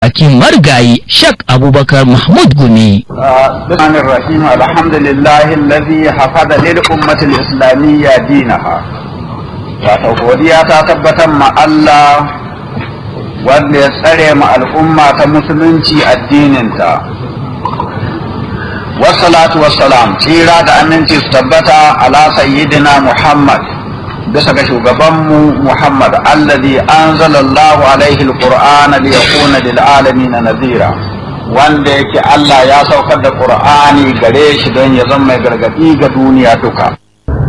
bakin marigayi shak abubakar mahmud gumi الرحمن الرحيم الحمد لله الذي حفظ للأمة الإسلامية دينها wato godiya ta tabbatar ma Allah wanda ya tsare ma al'umma ta musulunci addininta wassalatu wassalam tsira da aminci su tabbata ala sayyidina Muhammad bisa ga shugabanmu Muhammad alladhi anzalallahu alaihi alqur'ana liyakuna lil alamin nadhira wanda yake Allah ya saukar da Qur'ani gare shi don ya zama mai gargadi ga duniya duka